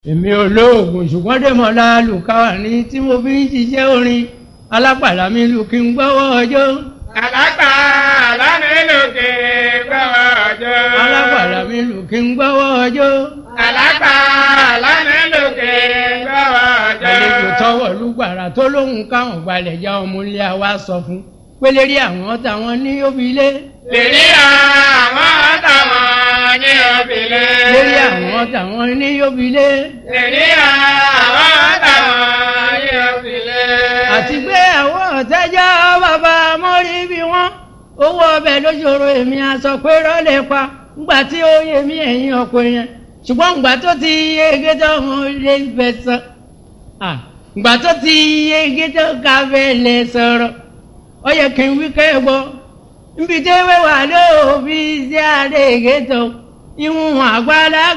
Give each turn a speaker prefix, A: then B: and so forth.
A: èmi olóògùn ṣùgbọ́n dèmọ́lá lùkàwà ní tí mo fi ń ṣiṣẹ́ orin alápàdà mi lù kí n gbọ́wọ́ ọjọ́.
B: Àlágbà lánìlòkè gbọ́wọ́ ọjọ́.
A: alápàdà mi lù kí n gbọ́wọ́ ọjọ́.
B: Àlágbà lánìlòkè gbọ́wọ́ ọjọ́.
A: àlejò tọwọ́ lùgbàrà tó lóhùn káwọn gbalẹ̀ já ọmọ ilé wa sọ fún pélérí àwọn táwọn ní òbílẹ̀.
B: Lèrí àwọn táwọn ní òbílẹ̀.
A: lérí àwọn táwọn ní òbílẹ̀.
B: Lèrí àwọn táwọn ní òbílẹ̀.
A: àti pé àwọn ọ̀tẹ́jọ́ bàbá mọ́rí bí wọ́n owó ọbẹ̀ lójoro èmi aṣọ pé rọ́lẹ̀ pa ńgbà tí ó yẹ mí ẹ̀yìn ọkọ yẹn ṣùgbọ́n ńgbà tó ti yege tó ń lé fẹ́ sọ ńgbà tó ti yege tó ká fẹ́ lè sọ̀rọ̀ ó yẹ kí n wí kẹ́ gbọ́ nbí tẹ́wé wà lóòbí sí àdéhìgé tó ìwọ̀n àgbàlá